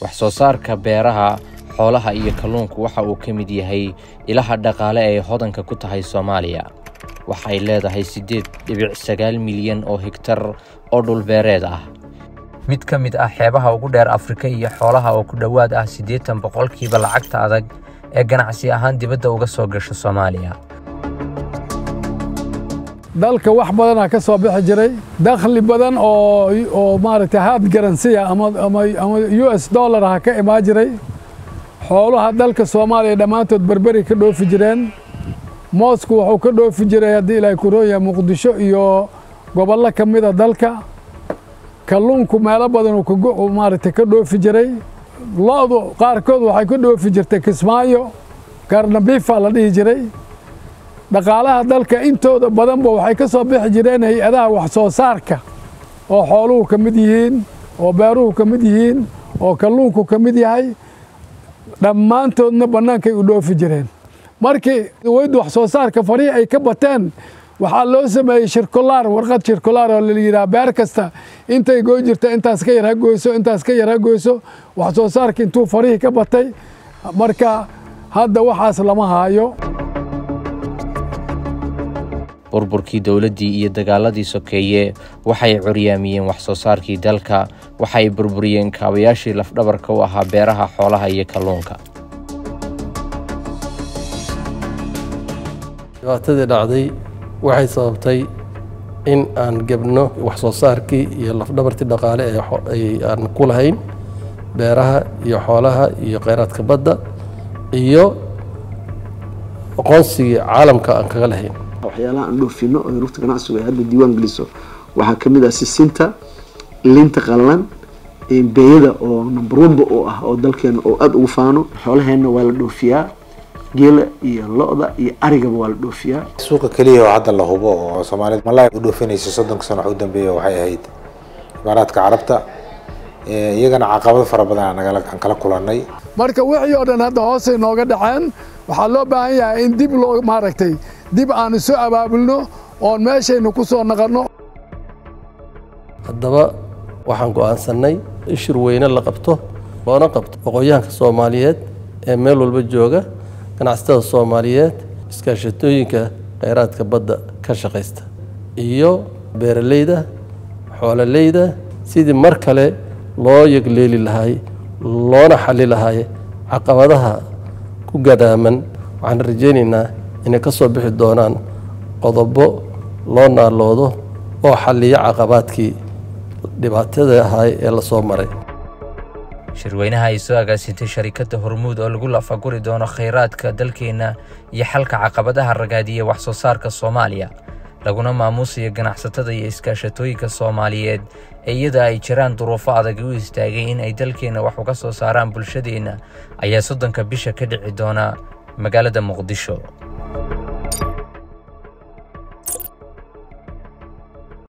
wax soo saarka beeraha xoolaha iyo kalluunku waxa uu ka mid yahay ilaha dhaqaale ee hodanka ku tahay soomaaliya waxay leedahay siddeed dhibic sagaal milyan oo hegtar oo dhulbeereed ah mid ka mid ah xeebaha ugu dheer afrika iyo xoolaha oo ku dhowaad ah siddeetan boqolkiiba lacagta adag ee ganacsi ahaan dibadda uga soo gasha soomaaliya dalka wax badanaa ka soo bixi jiray dakhli badan oo oo maaragtay haad garansiya ama ama ama u s dollar ha ka imaan jiray xoolaha dalka soomaaliya dhammaantood berberi ka dhoofi jireen moosku wuxuu ka dhoofi jiray haddii ilaahay ku roon yahay muqdisho iyo gobollo ka mida dalka kalluunku meelo badan uu maaragtay ka dhoofi jiray lo-du qaarkood waxay ka dhoofi jirtay kismaayo garnabiifa la dhihi jiray dhaqaalaha dalka intooda badanba waxay ka soo bixi jireen hay-adaha wax soo saarka oo xooluhu ka mid yihiin oo beeruhu ka mid yihiin oo kalluunku ka mid yahay dhammaantoodna bannaankay u dhoofi jireen markii weyd wax soo saarka farihii ay ka bateen waxaa loo sameeyey shirkulaar warqad shirkulaar oo la yidhaha beer kasta intay goy jirta intaas ka yar ha goyso intaas ka yar ha goyso wax soo saarka intuu farihii ka batay marka hadda waxaas lama haayo burburkii dowladdii iyo dagaaladii sokeeye waxay curyaamiyeen wax soo saarkii dalka waxay burburiyeen kaabayaashii lafdhabarka u ahaa beeraha xoolaha iyo kalluunka dhibaatadii dhacday waxay sababtay in aan gebno wax soo saarkii iyo lafdhabartii dhaqaale ee aan ku lahayn beeraha iyo xoolaha iyo kheyraadka badda iyo aqoonsigii caalamka aan kaga lahayn waxyaalaha aan dhoofino oo rugta ganacsigu ay hadda diiwaan geliso waxaa ka mid ah sisinta linta qallalan beeyada oo number oneba oo ah oo dalkeena oo aada ugu faano xoolaheenna waa la dhoofiyaa geela iyo lo-da iyo arigaba waa la dhoofiyaa suuqa keliya oo hadda la hubo oo soomaalida malay u dhoofinaysa soddonka sano wax u dambeeya waxay ahayd imaaraadka carabta iyagana caqabado fara badan aan kala kulannay marka wixii oo dhan hadda hoosay nooga dhaceen waxaa loo baahan yahay in dib loo maaragtay dib aan isu abaabulno oon meeshaynu ku soo naqanno haddaba waxaan go'aansannay in shir weyne la qabto loona qabto aqoonyahanka soomaaliyeed ee meel walba jooga ganacsatada soomaaliyeed iskaashatooyinka kheyraadka badda ka shaqaysta iyo beeraleyda xoololeyda sidii mar kale loo yegleeli lahay loona xali lahay caqabadaha ku gadaaman waxaan rajaynaynaa inay ka soo bixi doonaan qodobo loo naaloodo oo xalliya caqabaadkii dhibaatada ahay ee la soo maray shirweynaha ay soo agaasintay sharikadda hormuud oo lagu lafaguri doono khayraadka dalkeenna iyo xalka caqabadaha ragaadiya wax soo saarka soomaaliya laguna maamuusayo ganacsatada iyo iskaashatooyinka soomaaliyeed ee iyada ay jiraan duruufo adag u istaagay in ay dalkeenna wax uga soo saaraan bulshadeenna ayaa soddonka bisha ka dhici doona magaalada muqdisho